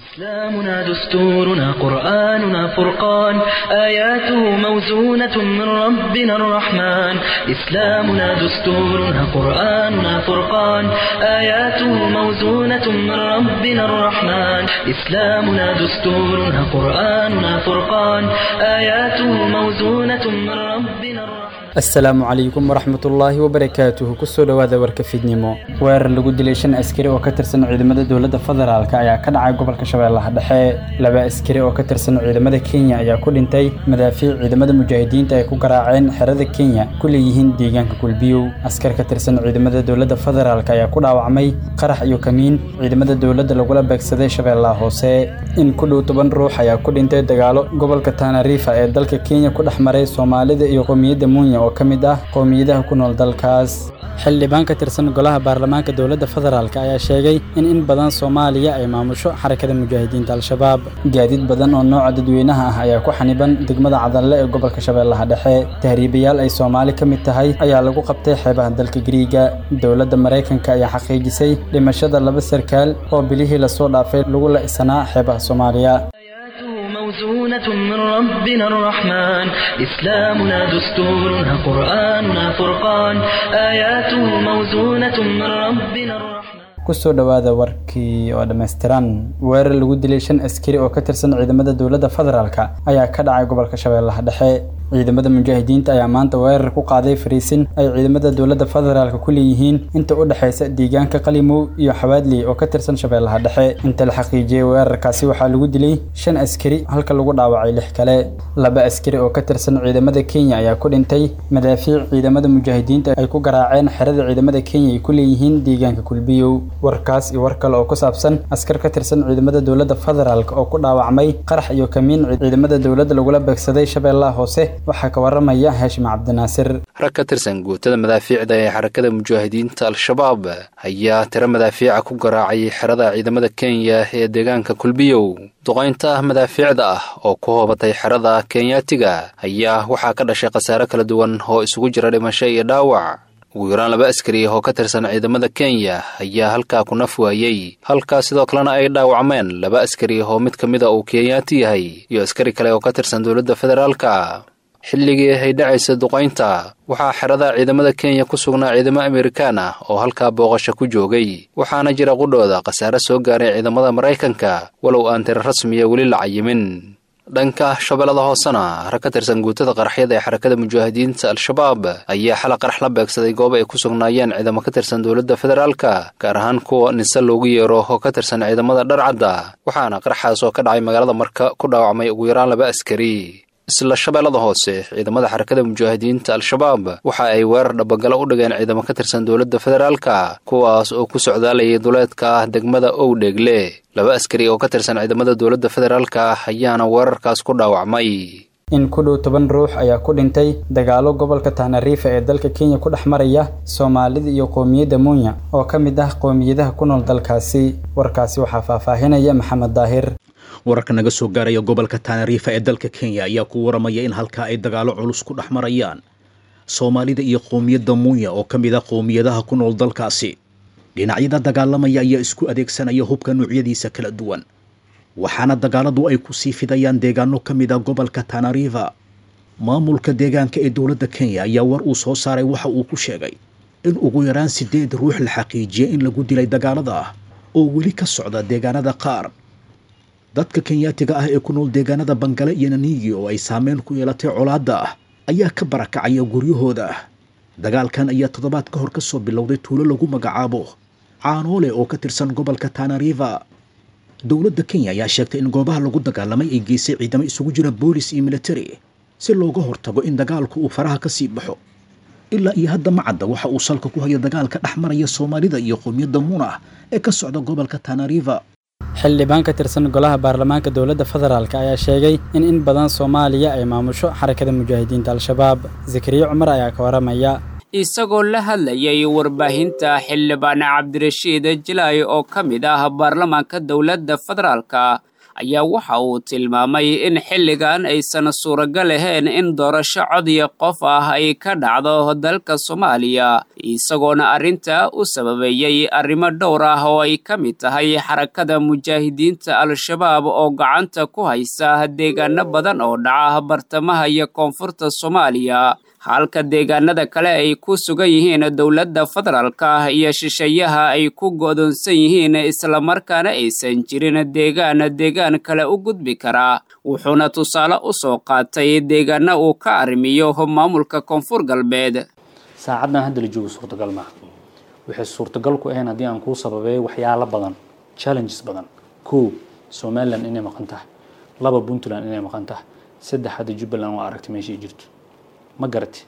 إسلامنا دستورنا قرآننا فرقان آياته موزونة من ربنا الرحمن إسلامنا دستورنا قرآننا فرقان آياته موزونة من ربنا الرحمن إسلامنا دستورنا قرآننا فرقان آياته موزونة من ربنا الرحمن asalaamu calaykum waraxmatullaahi wabarakaatuhu kusoo dhowaada warka fidnimo weerar lagu dilay shan askari oo ka tirsan ciidamada dowladda federaalk ayaa ka dhacay gobolka shabeellaha dhexe laba askari oo ka tirsan ciidamada kenya ayaa ku dhintay madaafiic ciidamada mujaahidiinta ay ku garaaceen xerada kenya ku leeyihiin deegaanka kulbiyow askar ka tirsan ciidamada dowladda federaalk ayaa ku dhaawacmay qarax iyo kamiin ciidamada dowladda lagula beegsaday shabeellaha hoose in ku dhow toban ruux ayaa ku dhintay dagaalo gobolka tanarifa ee dalka kenya ku dhex maray soomaalida iyo qowmiyadda munya oo ka mid ah qowmiyadaha ku nool dalkaas xildhibaan ka tirsan golaha baarlamaanka dowladda federaalk ayaa sheegay in in badan soomaaliya ay maamusho xarakada mujaahidiinta al-shabaab gaadiid badan oo nooca dadweynaha ah ayaa ku xaniban degmada cadalle ee gobolka shabeellaha dhexe tahriibayaal ay soomaali ka mid tahay ayaa lagu qabtay xeebaha dalka giriiga dowladda maraykanka ayaa xaqiijisay dhimashada laba sarkaal oo bilihii lasoo dhaafay lagu la-sanaa xeebaha soomaaliya موزونة من ربنا الرحمن إسلامنا دستورنا قرآننا فرقان آياته موزونة من ربنا الرحمن kusoo dhowaada warkii oo dhammaystiran weerar lagu dilay shan askari oo ka tirsan ciidamada dowladda federaalk ayaa ka dhacay gobolka shabeellaha dhexe ciidamada mujaahidiinta ayaa maanta weerar ku qaaday fariisin ay ciidamada dowladda federaalk ku leeyihiin inta u dhexaysa deegaanka qalimow iyo xawaadley oo ka tirsan shabeellaha dhexe inta la xaqiijiyey weerarkaasi waxaa lagu dilay shan askari halka lagu dhaawacay lix kale laba askari oo ka tirsan ciidamada kenya ayaa ku dhintay madaafiic ciidamada mujaahidiinta ay ku garaaceen xerada ciidamada kenya ay ku leeyihiin deegaanka kulbiyow warkaas iyo war kale oo ku saabsan askar ka tirsan ciidamada dowladda federaalk oo ku dhaawacmay qarax iyo kamiin ciidamada dowladda lagula beegsaday shabeellaha hoose waxaa ka waramaya haashim cabdinaasir rag ka tirsan guutada madaafiicda ee xarakada mujaahidiinta al-shabaab ayaa tiro madaafiica ku garaacay xerada ciidamada kenya ee deegaanka kulbiyow duqaynta madaafiicda ah oo ku hoobatay xerada kenyaatiga ayaa waxaa ka dhashay khasaare kala duwan oo isugu jira dhimasho iyo dhaawac ugu yaraan laba askari oo ka tirsan ciidamada kenya ayaa halkaa ku naf waayey halkaa sidoo kalena ay dhaawacmeen laba askari oo mid ka mida uu kenyaati yahay iyo askari kale oo ka tirsan dowladda federaalka xilligii ay dhacaysa duqaynta waxaa xerada ciidamada kenya ku sugnaa ciidamo amerikaan ah oo halkaa booqasho ku joogay waxaana jira qudhooda khasaare soo gaaray ciidamada maraykanka walow aan tiro rasmiya weli la cayimin dhanka shabeellada hoosena rag ka tirsan guutada qaraxyada ee xarakada mujaahidiinta al-shabaab ayaa xala qarax la beegsaday goob ay ku sugnaayeen ciidamo ka tirsan dowladda federaalka gaar ahaan kuwa nise loogu yeero oo ka tirsan ciidamada dharcadda waxaana qaraxaas oo ka dhacay magaalada marka ku dhaawacmay ugu yaraan laba askari isla shabeellada hoose ciidamada xarakada mujaahidiinta al-shabaab waxa ay weerar dhabagalo u dhigeen ciidamo ka tirsan dowladda federaalka kuwaas oo ku socdaalayay duleedka degmada owdheegle laba askari oo ka tirsan ciidamada dowladda federaalka ayaana weerarkaas ku dhaawacmay in ku dhow toban ruux ayaa ku dhintay dagaalo gobolka tahnariifa ee dalka kenya ku dhex maraya soomaalida iyo qowmiyadda munya oo ka mid ah qowmiyadaha ku nool dalkaasi warkaasi waxaa faahfaahinaya maxamed daahir wararka naga soo gaaraya gobolka taanariifa ee dalka kenya ayaa ku waramaya in halkaa ay dagaalo culus ku dhex marayaan soomaalida iyo qowmiyadda munya oo ka mid ah qowmiyadaha ku nool dalkaasi dhinacyada dagaalamaya ayaa isku adeegsanaya hubka noocyadiisa kala duwan waxaana dagaaladu ay ku sii fidayaan deegaano ka mid ah gobolka taanariifa maamulka deegaanka ee dowladda kenya ayaa war uu soo saaray waxa uu ku sheegay in ugu yaraan sideed ruux la xaqiijiyay in lagu dilay dagaalada ah oo weli ka socda deegaanada qaar dadka kenyaatiga ah ee ku nool deegaanada bangale iyo naniigi oo ay saameyn ku yeelatay colaadda ah ayaa ka barakacaya guryahooda dagaalkan ayaa toddobaad ka hor ka soo bilowday tuulo lagu magacaabo caanoole oo ka tirsan gobolka taanariifa dowladda kenya ayaa sheegtay in goobaha lagu dagaalamay ay geysay ciidamo isugu jira boolis iyo militari si looga hortago in dagaalku uu faraha ka sii baxo ilaa iyo hadda macadda waxa uu salka ku hayo dagaalka dhex maraya soomaalida iyo qowmiyadda muna ee ka socda gobolka taanariifa xildhibaan ka tirsan golaha baarlamaanka dowladda federaalk ayaa sheegay in in badan soomaaliya ay maamusho xarakada mujaahidiinta al-shabaab zakariya cumar ayaa ka waramaya isagoo la hadlayay warbaahinta xildhibaan cabdirashiid jilay oo ka mid ah baarlamaanka dowladda federaalka ayaa waxa uu tilmaamay in xilligan aysan suuragal ahayn in doorasho codiya qof ah ay ka dhacdo dalka soomaaliya isagoona arrinta u sababeeyey arrimo dhowr ah oo ay ka mid tahay xarakada mujaahidiinta al-shabaab oo gacanta ku haysa deegaano badan oo dhaca bartamaha iyo koonfurta soomaaliya halka deegaanada kale ay ku sugan yihiin dowladda federaalka iyo shisheeyaha ay ku go'doonsan yihiin islamarkaana aysan jirin deegaan deegaan kale u gudbi karaa wuxuuna tusaale u soo qaatay deegaana uu ka arrimiyo maamulka koonfur galbeed saacaddan hadda la joogo suurtagal maaha waxay suurtagal ku ahayn haddii aan kuu sababeeyo waxyaalo badan challenges badan kow somalilan inay maqan tahay laba puntland inay maqan tahay saddex hadda jubbaland waa aragtay meeshay jirto ma garati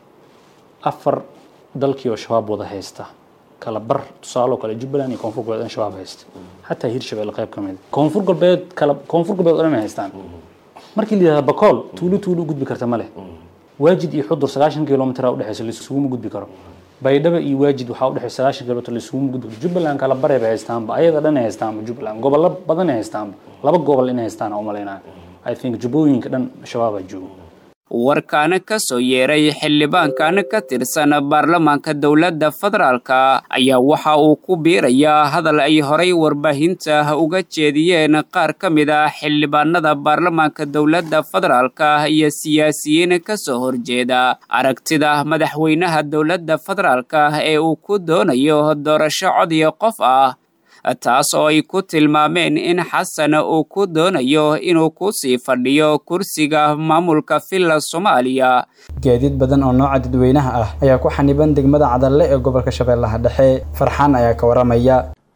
afar dalkii oo shabaab wada haysta kala bar tusaale oo kale jubbaland iyo koonfur galbeed in shabaab haysta xataa hirshabelle qayb ka mid koonfur galbeed kala koonfur galbeed oo dhan ay haystaan markii la yidhahda bakool tuulo tuulo u gudbi karta ma leh waajid iyo xudur sagaashan kilomitr aa udhexeysa laisuguma gudbi karo baydhaba iyo waajid waxaa udhexeysa sagaashan kilomitr laisuguma gudbi karo jubbaland kala bare bay haystaanba ayada dhan ay haystaanba jubbaland gobollo badan ay haystaanba laba gobol inay haystaan u malaynaya i think jubbooyinka dhan shabaabaa joogo warkaana ka soo yeeray xildhibaankan ka tirsan baarlamaanka dowladda federaalka ayaa waxa uu ku biirayaa hadal ay horay warbaahinta uga jeediyeen qaar ka mid ah xildhibaanada baarlamaanka dowladda federaalka iyo siyaasiyiin ka soo horjeeda aragtida madaxweynaha dowladda federaalka ee uu ku doonayo doorasho codiya qof ah taas oo ay ku tilmaameen in xasan uu ku doonayo inuu ku sii fadhiyo kursiga maamulka villa soomaaliya gaadiid badan oo nooca dadweynaha ah ayaa ku xaniban degmada cadalle ee gobolka shabeellaha dhexe farxaan ayaa ka waramaya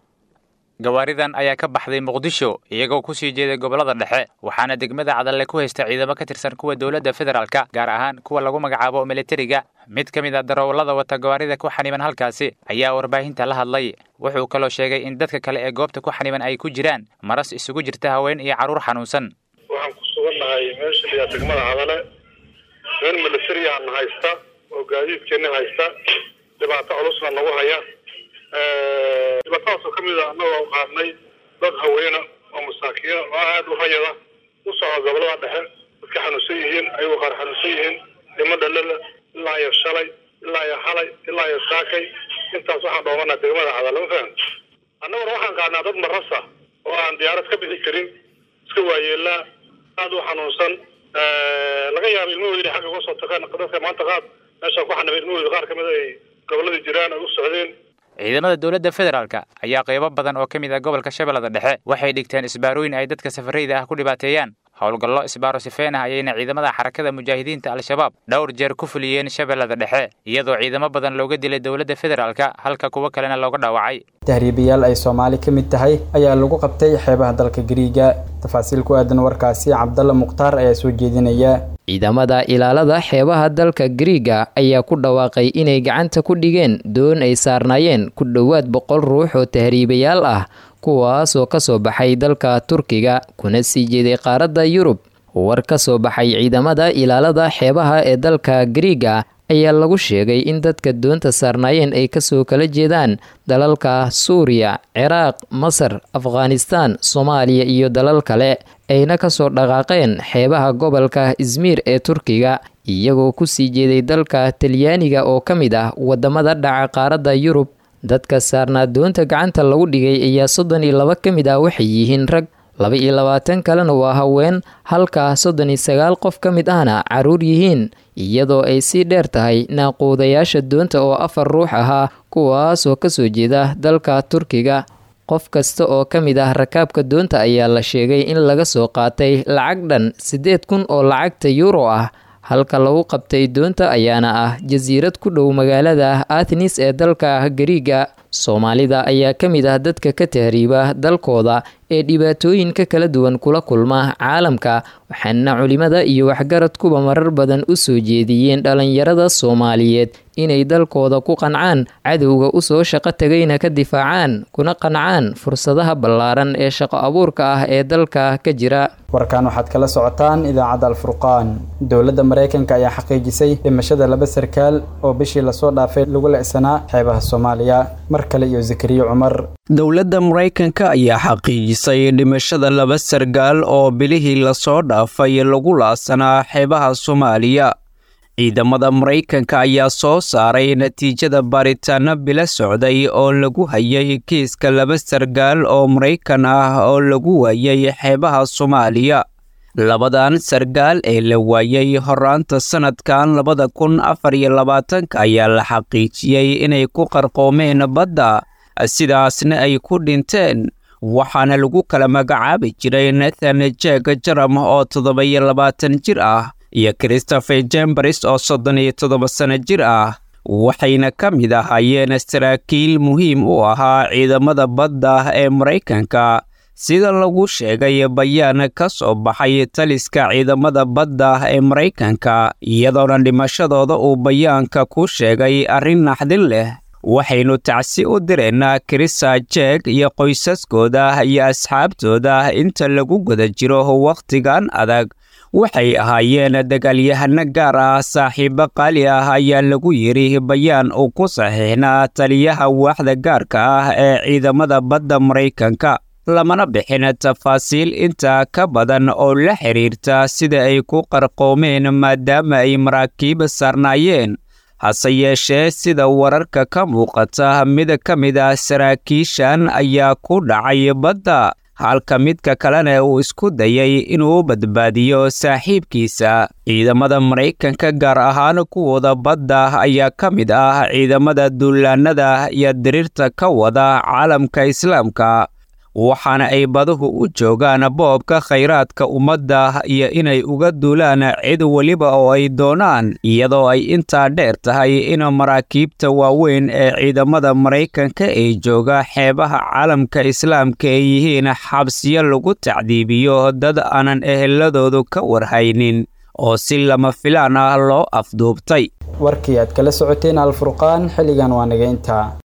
gawaaridan ayaa ka baxday muqdisho iyagoo ku sii jeeday gobollada dhexe waxaana degmada cadalle ku haysta ciidamo ka tirsan kuwa dowladda federaalka gaar ahaan kuwa lagu magacaabo militariga mid ka mid a darawallada wata gawaarida ku xaniban halkaasi ayaa warbaahinta la hadlay wuxuu kaloo sheegay in dadka kale ee goobta ku xaniban ay ku jiraan maras isugu jirta haween iyo carruur xanuunsan waxaan ku sugannahay meesha liyaa degmada cadale meel militariyaana haysta oo gaadiidkeena haysta dhibaato culusna nagu haya dhibaatadaasoo ka mid a annagoo qaadnay dad haweena oo masaakiina oo aada u hayada u socda gobolada dhexe dadka xanuunsan yihiin ayagoo qaar xanuunsan yihiin dhimo dhalala ilaa iyo shalay ilaa iyo xalay ilaa iyo saakay intaas waxaan dhoomanaa degmada cadale ma fahan annaguna waxaan qaadnaa dad marasa oo aan diyaarad ka bixi karin iska waayeelaa aada u xanuunsan laga yaaba ilmahooda inay xagga uga soo tagaan dadka maanta qaad meeshaan ku xanibay ilmahooda qaar kamid ay gobolladii jiraan ay u socdeen ciidamada dowladda federaalka ayaa qaybo badan oo ka mid ah gobolka shabeellada dhexe waxay dhigteen isbaarooyin ay dadka safarayda ah ku dhibaateeyaan howlgallo isbaaro sifeen ah ayayna ciidamada xarakada mujaahidiinta al-shabaab dhowr jeer ku fuliyeen shabeellada dhexe iyadoo ciidamo badan looga dilay dowladda federaalka halka kuwo kalena looga dhaawacay tahriibayaal ay soomaali ka mid tahay ayaa lagu qabtay xeebaha dalka gariiga tafaasiil ku aadan warkaasi cabdalla mukhtaar ayaa soo jeedinaya ciidamada ilaalada xeebaha dalka gariiga ayaa ku dhawaaqay inay gacanta ku dhigeen doon ay saarnaayeen ku dhowaad boqol ruux oo tahriibayaal ah kuwaasoo ka soo baxay dalka turkiga kuna sii jeeday qaaradda yurub war ka soo baxay ciidamada ilaalada xeebaha ee dalka gariiga ayaa lagu sheegay in dadka doonta saarnaayeen ay kasoo kala jeedaan dalalka suuriya ciraaq masar afghanistaan soomaaliya iyo dalal kale ayna kasoo dhaqaaqeen xeebaha gobolka izmiir ee turkiga iyagoo kusii jeeday dalka talyaaniga oo ka mid ah wadamada dhaca qaaradda yurub dadka saarnaa doonta gacanta lagu dhigay ayaa soddon iyo laba ka mid ah waxay yihiin rag laba iyo labaatan kalena waa haween halka soddon iyo sagaal qof ka mid ahna caruur yihiin iyadoo ay sii dheer tahay naaquudayaasha doonta oo afar ruux ahaa kuwaasoo kasoo jeeda dalka turkiga qof kasta oo ka mid ah rakaabka doonta ayaa la sheegay in laga soo qaatay lacag dhan siddeed kun oo lacagta yuuro ah halka lagu qabtay doonta ayaana ah jasiirad ku dhow magaalada athnis ee dalka gariiga soomaalida ayaa ka mid ah dadka ka tahriiba dalkooda ee dhibaatooyinka kala duwan kula kulma caalamka waxaana culimada iyo waxgaradkuba marar badan u soo jeediyeen dhalinyarada soomaaliyeed inay dalkooda ku qancaan cadowga usoo shaqo tagayna ka difaacaan kuna qancaan fursadaha ballaaran ee shaqo abuurka ah ee dalka ka jira warkaan waxaad kala socotaan idaacadda alfurqaan dowladda maraykanka ayaa xaqiijisay dhimashada laba sarkaal oo bishii lasoo dhaafay lagu le'sanaa xeebaha soomaaliya mar mar kale iyo zakariya cumar dowladda maraykanka ayaa xaqiijisay dhimashada laba sargaal oo bilihii lasoo dhaafay lagu laasanaa xeebaha soomaaliya ciidamada maraykanka ayaa soo saaray natiijada baaritaano bilo socday oo lagu hayay kiiska laba sargaal oo maraykan ah oo lagu waayay xeebaha soomaaliya labadan sargaal ee la waayay horaanta sannadkan labada kun afar iyo labaatanka ayaa la xaqiijiyey inay ku qarqoomeen badda sidaasna ay ku dhinteen waxaana lagu kala magacaabi jiray nathan jeg jaram oo toddoba-iyo labaatan jir ah iyo christopher jembaris oo soddon iyo toddoba sano jir ah waxayna ka mid ahaayeen saraakiil muhiim u ahaa ciidamada badda ee maraykanka sida lagu sheegay bayaan ka soo baxay taliska ciidamada badda ee maraykanka iyadoona dhimashadooda uu bayaanka ku sheegay arrin naxdin leh waxaynu tacsi u direynaa krisa jeeg iyo qoysaskooda iyo asxaabtooda inta lagu guda jiro wakhtigan adag waxay ahaayeen dagaalyahano gaar ah saaxiibo qaali ah ayaa lagu yidhi bayaan uu ku saxiixnaa taliyaha waaxda gaarka ah ee ciidamada badda maraykanka lamana bixin tafaasiil intaa ka badan oo la xidhiirta sida ay ku qarqoomeen maadaama ay maraakiib saarnaayeen hase yeeshee sida wararka ka muuqata mid ka mid ah saraakiishan ayaa ku dhacay badda halka midka kalena uu isku dayay inuu badbaadiyo saaxiibkiisa ciidamada maraykanka gaar ahaan kuwooda badda ayaa ka mid ah ciidamada duulaanada iyo diriirta ka wada caalamka islaamka waxaana ay baduhu u joogaan boobka khayraadka ummadda iyo inay uga duulaan cid weliba oo ay doonaan iyadoo ay intaa dheer tahay in maraakiibta waaweyn ee ciidamada maraykanka ee jooga xeebaha caalamka islaamka ay yihiin xabsiyo lagu tacdiibiyo dad aanan eheladoodu ka warhaynin oo si lama filaan ah loo afduubtay warkii aad kala socoteen alfurqaan xilligan waa naga intaa